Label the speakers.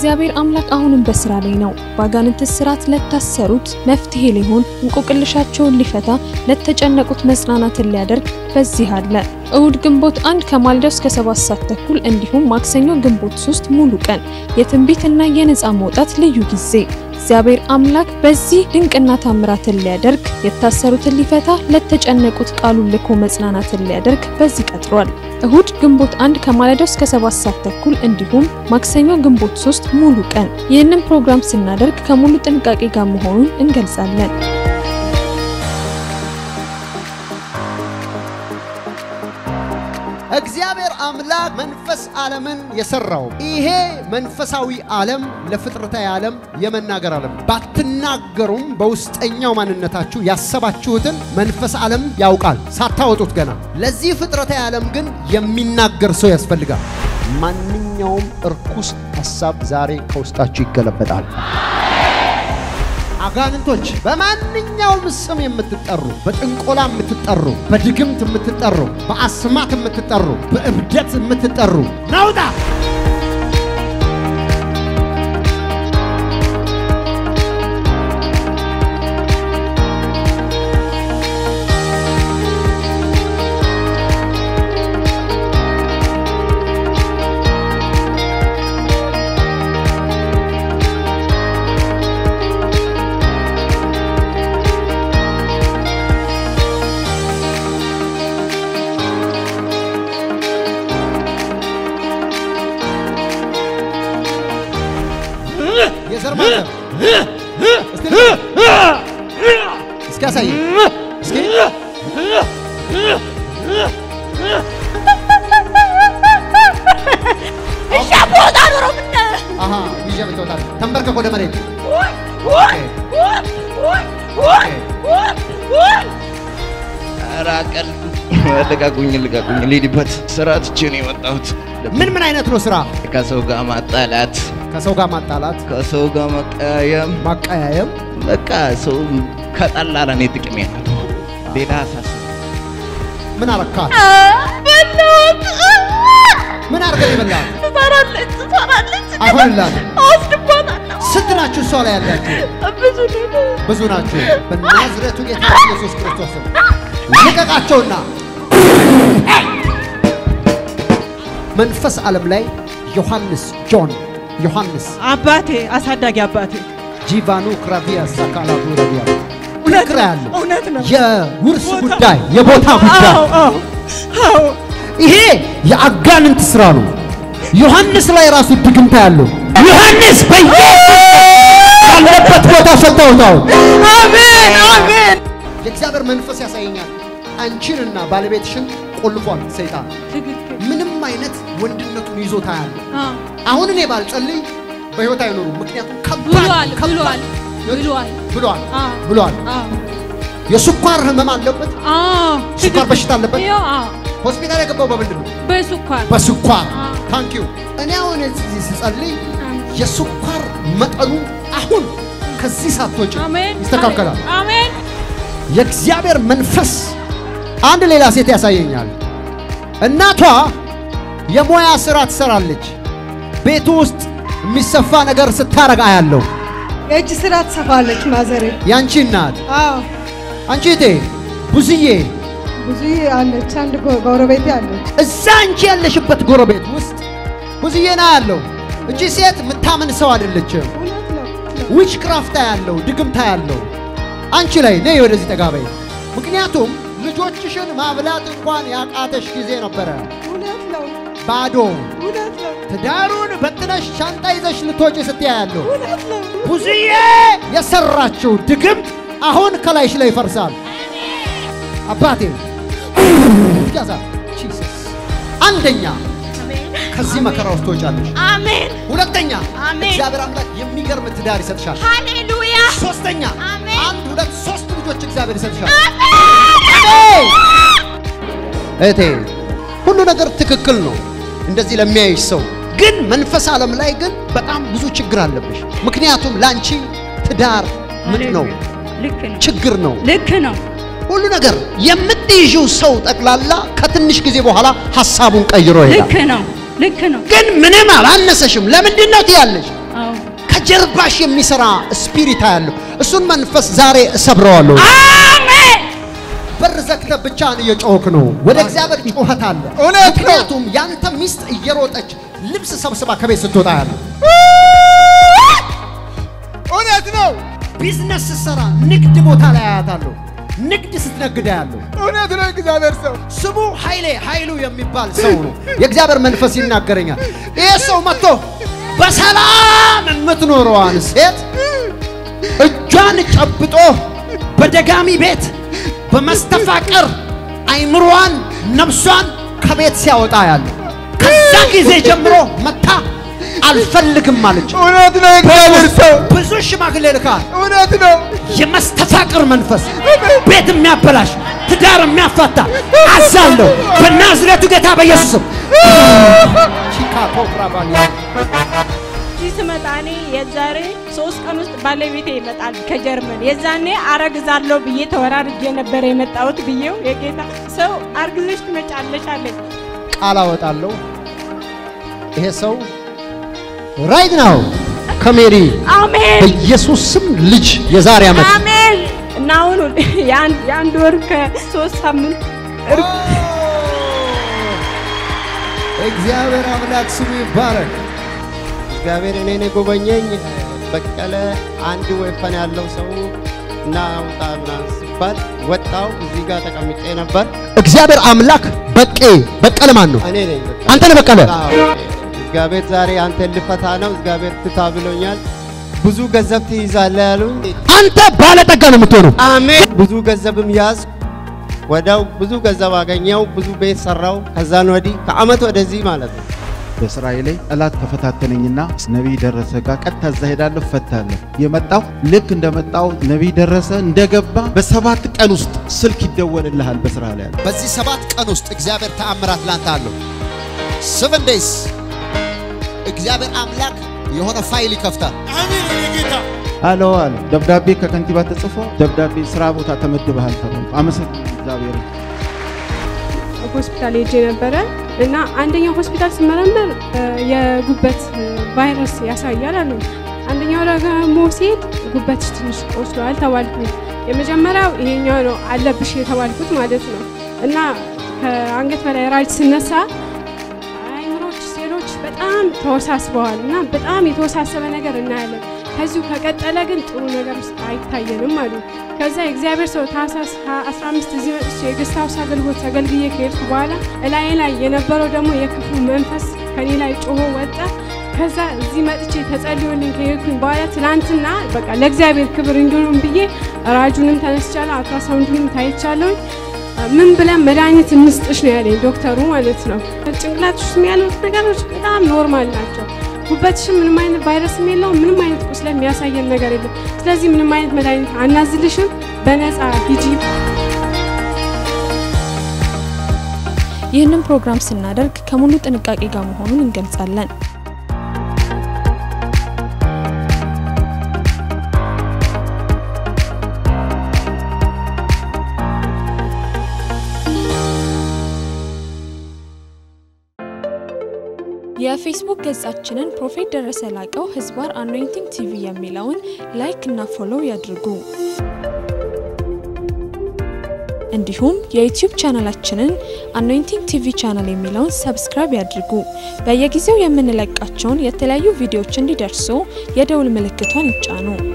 Speaker 1: እግዚአብሔር አምላክ አሁንም በስራ ላይ ነው። በአጋንንት እስራት ለታሰሩት መፍትሄ ሊሆን እንቆቅልሻቸውን ሊፈታ ለተጨነቁት መጽናናትን ሊያደርግ በዚህ አለ። እሁድ ግንቦት አንድ ከማለዳው እስከ ሰባት ሰዓት ተኩል እንዲሁም ማክሰኞ ግንቦት ሶስት ሙሉ ቀን የትንቢትና የነፃ መውጣት ልዩ ጊዜ እግዚአብሔር አምላክ በዚህ ድንቅና ታምራትን ሊያደርግ የታሰሩትን ሊፈታ ለተጨነቁት ቃሉን ልኮ መጽናናትን ሊያደርግ በዚህ ቀጥሯል። እሁድ ግንቦት አንድ ከማለዳው እስከ ሰባት ሰዓት ተኩል እንዲሁም ማክሰኞ ግንቦት ሶስት ሙሉ ቀን። ይህንን ፕሮግራም ስናደርግ ከሙሉ ጥንቃቄ ጋር መሆኑን እንገልጻለን።
Speaker 2: እግዚአብሔር አምላክ መንፈስ ዓለምን የሰራው ይሄ መንፈሳዊ ዓለም ለፍጥረታዊ ዓለም የመናገር ዓለም ባትናገሩም በውስጠኛው ማንነታችሁ ያሰባችሁትን መንፈስ ዓለም ያውቃል ሳታወጡት ገና። ለዚህ ፍጥረታዊ ዓለም ግን የሚናገር ሰው ያስፈልጋል። ማንኛውም እርኩስ ሐሳብ ዛሬ ከውስጣችሁ ይገለበጣል። አጋንንቶች በማንኛውም ስም የምትጠሩ፣ በጥንቆላ የምትጠሩ፣ በድግምት የምትጠሩ፣ በአስማት የምትጠሩ፣ በእብደት የምትጠሩ ናውጣ! የዘር ማተብ እስቲ እስኪ ያሳይ እስኪ አሃ ይዤ ብትወጣ ተንበርከክ ወደ መሬት
Speaker 3: ራቀል ልቀቁኝ፣ ልቀቁኝ፣ ልሂድበት። ስራ ትቼ ነው የመጣሁት።
Speaker 2: ምን ምን አይነት ነው ስራ?
Speaker 3: ከሰው ጋር ማጣላት፣
Speaker 2: ከሰው ጋር ማጣላት፣
Speaker 3: ከሰው ጋር መቀያየም፣
Speaker 2: ማቀያየም።
Speaker 3: በቃ ሰው ከጠላ ለእኔ ጥቅሜ ነው። ሌላ አሳስብ
Speaker 2: ምን አረካት? ምን አርገህ ይበላል?
Speaker 4: ትሰራለች ትሰራለች
Speaker 2: አይሆንላትም።
Speaker 4: አወስድባታለሁ።
Speaker 2: ስንት ናችሁ እሷ ላይ ያላችሁ?
Speaker 4: ብዙ ነው።
Speaker 2: ብዙ ናችሁ። በናዝሬቱ ጌታ ኢየሱስ ክርስቶስ ስም ልቀቃቸውና መንፈስ ዓለም ላይ ዮሐንስ ጆን ዮሐንስ
Speaker 5: አባቴ አሳዳጊ አባቴ
Speaker 2: ጂቫኑ ክራቪያ ሳካላቱ ረቢያ
Speaker 5: እውነት
Speaker 2: ፍቅር
Speaker 5: ነው፣
Speaker 2: ያለው
Speaker 5: እውነት ነው።
Speaker 2: የውርስ
Speaker 5: ቦታ-
Speaker 2: ጉዳይ የቦታ ጉዳይ
Speaker 5: አዎ አዎ አዎ
Speaker 2: ይሄ የአጋንንት ስራ ነው። ዮሐንስ ላይ ራሱ ድግምታ ያለው ዮሐንስ በኢየሱስ ያለበት ቦታ ፈታውታው
Speaker 5: አሜን አሜን።
Speaker 2: የእግዚአብሔር መንፈስ ያሳየኛል። አንቺንና ባለቤትሽን ቆልፏል ሰይጣን።
Speaker 4: ትክክል።
Speaker 2: ምንም አይነት ወንድነቱን ይዞታ ያለ
Speaker 4: አዎ፣
Speaker 2: አሁን እኔ ባልጸልይ በህይወት አይኖሩም። ምክንያቱም ከባድ
Speaker 4: ብሏል
Speaker 2: ከባድ
Speaker 4: ብሏል ብሏል።
Speaker 2: ብሏል
Speaker 4: አዎ፣
Speaker 2: ብሏል።
Speaker 4: አዎ፣
Speaker 2: የስኳር ህመም አለበት።
Speaker 4: አዎ።
Speaker 2: ስኳር
Speaker 4: ትክክል።
Speaker 2: በሽታ አለበት።
Speaker 4: ይኸው፣ አዎ፣
Speaker 2: ሆስፒታል የገባው በምንድን ነው?
Speaker 4: በስኳር
Speaker 2: በስኳር
Speaker 4: አዎ።
Speaker 2: ታንክ ዩ። እኔ አሁን እዚህ ስጸልይ
Speaker 4: አሜን።
Speaker 2: የስኳር መጠኑ አሁን ከዚህ ሳትወጪ
Speaker 4: አሜን
Speaker 2: ይስተካከላል።
Speaker 4: አሜን
Speaker 2: የእግዚአብሔር መንፈስ አንድ ሌላ ሴት ያሳየኛል። እናቷ የሙያ ስራ ትሰራለች። ቤቱ ውስጥ የሚሰፋ ነገር ስታረግ አያለሁ።
Speaker 6: የእጅ ስራ ትሰፋለች ማዘሬ።
Speaker 2: ያንቺ እናት
Speaker 6: አዎ
Speaker 2: አንቺ እቴ ብዙዬ
Speaker 6: ብዙ አለች፣ አንድ ጎ- ጎረቤቴ አለች።
Speaker 2: እዛ አንቺ ያለሽበት ጎረቤት ውስጥ ብዙዬ ና ያለው እቺ ሴት የምታምን ሰው አይደለችም።
Speaker 6: እውነት ነው ነው።
Speaker 2: ዊች ክራፍታ ያለው ድግምታ ያለው አንቺ ላይ ነይ ወደዚህ ጠጋ በይ። ምክንያቱም ልጆችሽን ማብላት እንኳን ያቃተሽ ጊዜ ነበረ።
Speaker 6: እውነት ነው
Speaker 2: ባዶ
Speaker 6: እውነት ነው
Speaker 2: ትዳሩን በጥነሽ ሻንጣ ይዘሽ ልትወጪ ስትያ ያለው
Speaker 6: እውነት ነው።
Speaker 2: ብዙዬ የሰራችው ድግምት አሁን ከላይሽ ላይ ይፈርሳል። አባቴ ያዛ ጂሰስ አንደኛ ከዚህ መከራ ውስጥ ትወጫለሽ።
Speaker 4: አሜን
Speaker 2: ሁለተኛ
Speaker 4: አሜን።
Speaker 2: እግዚአብሔር አምላክ የሚገርም ትዳር ይሰጥሻል።
Speaker 4: ሃሌሉያ
Speaker 2: ሶስተኛ
Speaker 4: አሜን።
Speaker 2: አንድ ሁለት ሶስት ልጆች እግዚአብሔር ይሰጥሻል። አሜን። እህቴ ሁሉ ነገር ትክክል ነው እንደዚህ ለሚያይሽ ሰው፣ ግን መንፈስ ዓለም ላይ ግን በጣም ብዙ ችግር አለብሽ። ምክንያቱም ለአንቺ ትዳር ምጥ ነው፣
Speaker 4: ልክ ነው
Speaker 2: ችግር ነው።
Speaker 4: ልክ ነው
Speaker 2: ሁሉ ነገር የምትይዥው ሰው ጠቅላላ ከትንሽ ጊዜ በኋላ ሀሳቡን ቀይሮ ይሄዳል።
Speaker 4: ልክ ነው ልክ ነው
Speaker 2: ግን ምንም አላነሰሽም። ለምንድን ነው ትያለሽ?
Speaker 4: አዎ
Speaker 2: ከጀርባሽ የሚሰራ ስፒሪት ያለው እሱን መንፈስ ዛሬ እሰብረዋለሁ።
Speaker 4: አሜን
Speaker 2: በር ዘግተህ ብቻህን እየጮህክ ነው። ወደ እግዚአብሔር ጩኸት አለ።
Speaker 7: እውነት ነው።
Speaker 2: ምክንያቱም ያንተ ሚስት እየሮጠች ልብስ ሰብስባ ከቤት ስትወጣ ያለ
Speaker 7: እውነት ነው።
Speaker 2: ቢዝነስ ስትሰራ ንግድ ቦታ ላይ አያታለሁ። ንግድ ስትነግዳ ያለው
Speaker 7: እውነት ነው። እግዚአብሔር ሰው
Speaker 2: ስሙ ኃይሌ ኃይሉ የሚባል ሰው ነው። የእግዚአብሔር መንፈስ ይናገረኛል። ይህ ሰው መጥቶ በሰላም የምትኖረዋን ሴት እጇን ጨብጦ በደጋሚ ቤት በመስተፋቅር አይምሮዋን ነፍሷን ከቤት ሲያወጣ ያለ ከዛ ጊዜ ጀምሮ መታ አልፈልግም አለች።
Speaker 7: እውነት ነው። እግዚአብሔር ሰው
Speaker 2: ብዙ ሽማግሌ ልካል።
Speaker 7: እውነት ነው።
Speaker 2: የመስተፋቅር መንፈስ ቤት የሚያበላሽ ትዳር የሚያፋታ አዛለሁ በናዝሬቱ ጌታ በኢየሱስም ቺካጎ ብራባኒ
Speaker 4: እዚህ ስመጣ እኔ የዛሬ ሶስት ቀን ውስጥ ባለቤቴ ይመጣል ከጀርመን። የዛኔ አረግዛለሁ ብዬ ተወራርጄ ነበር የመጣሁት ብዬው የጌታ ሰው አርግዘሽ ትመጫለሽ አለኝ።
Speaker 2: ቃል አወጣለሁ። ይሄ ሰው ራይት ናው ከሜሪ
Speaker 4: አሜን
Speaker 2: በኢየሱስ ስም ልጅ የዛሬ ዓመት
Speaker 4: አሜን። እና አሁን የአንድ የአንድ ወር ከሶስት ሳምንት
Speaker 2: እግዚአብሔር አምላክ ስሙ ይባረክ።
Speaker 8: እግዚአብሔር እኔን የጎበኘኝ በቀለ አንድ ወይፈን ያለው ሰው እና ውጣ ምናምን ሲባል ወጣው። እዚህ ጋር ተቀምጬ ነበር።
Speaker 2: እግዚአብሔር አምላክ በቄ በቀለ ማን ነው?
Speaker 8: እኔ ነኝ በቃ።
Speaker 2: አንተ ነህ በቀለ።
Speaker 8: አዎ፣ እግዚአብሔር ዛሬ አንተን ልፈታ ነው። እግዚአብሔር ፍታ ብሎኛል። ብዙ ገንዘብ ትይዛለህ ያሉኝ።
Speaker 2: አንተ ባለጠጋ ነው የምትሆነው።
Speaker 8: አሜን። ብዙ ገንዘብም ያዝ ወዲያው ብዙ ገንዘብ አገኘው። ብዙ ቤት ሰራው። ከዛን ወዲህ ከአመት ወደዚህ ማለት ነው
Speaker 3: በስራዬ ላይ ጠላት ተፈታተነኝና ነቢይ ደረሰ ጋር ቀጥታ እዛ ሄዳለሁ ፈታለሁ። የመጣው ልክ እንደመጣው ነቢይ ደረሰ እንደገባ በሰባት ቀን ውስጥ ስልክ ይደወልልሃል በስራ ላይ ያለ
Speaker 2: በዚህ ሰባት ቀን ውስጥ እግዚአብሔር ተአምራት ላንተ አለው። ሰቨን ዴይስ እግዚአብሔር አምላክ የሆነ ፋይል ይከፍታል።
Speaker 3: አሎ አለ ደብዳቤ ከከንቲባ ተጽፎ ደብዳቤ ስራ ቦታ ተመድበሃል ተባልኩ። አመሰግናለሁ እግዚአብሔር
Speaker 9: ሆስፒታል ሄጄ ነበረ እና አንደኛው ሆስፒታል ስመረመር እ፣ የጉበት እ፣ ቫይረስ ያሳያል አሉ። አንደኛው ደግሞ ሲሄድ ጉበትሽ ትንሽ ቆስሏል ተባልኩኝ። የመጀመሪያው ይሄኛው ነው አለብሽ የተባልኩት ማለት ነው እና ከአንገት በላይ ራጅ ስነሳ አይምሮች ሴሎች በጣም ተወሳስበዋል እና በጣም የተወሳሰበ ነገር እናያለን። ከዚሁ ከቀጠለ ግን ጥሩ ነገር ውስጥ አይታየንም አሉ። ከዛ የእግዚአብሔር ሰው ታህሳስ 15 እዚህ መጥቼ የገስት ሃውስ አገልግሎት አገልግዬ ከሄድኩ በኋላ እላዬ ላይ የነበረው ደግሞ የክፉ መንፈስ ከኔ ላይ ጮሆ ወጣ። ከዛ እዚህ መጥቼ ተጸልዮልኝ ከሄድኩኝ በኋላ ትናንትና በቃ ለእግዚአብሔር ክብር እንዲሆን ብዬ ራጁንም ተነስቻለሁ፣ አልትራሳውንዱንም ታይቻለሁኝ። ምን ብለን መድኃኒት እንስጥሽ ነው ያለኝ ዶክተሩ ማለት ነው። ጭንቅላትሽ ውስጥ ያሉት ነገሮች በጣም ኖርማል ናቸው። ጉበትሽም ምንም አይነት ቫይረስም የለውም፣ ምንም አይነት ቁስለ የሚያሳየን ነገር የለም። ስለዚህ ምንም አይነት መድኃኒት አናዝልሽም፣ በነፃ ሂጂ።
Speaker 1: ይህንን ፕሮግራም ስናደርግ ከሙሉ ጥንቃቄ ጋር መሆኑን እንገልጻለን። የፌስቡክ ገጻችንን ፕሮፌት ደረሰ ላቀው ህዝባር አኖይንቲንግ ቲቪ የሚለውን ላይክ እና ፎሎው ያድርጉ። እንዲሁም የዩቲዩብ ቻናላችንን አኖይንቲንግ ቲቪ ቻናል የሚለውን ሰብስክራይብ ያድርጉ። በየጊዜው የምንለቃቸውን የተለያዩ ቪዲዮዎች እንዲደርሱ የደውል ምልክቷን ይጫኑ።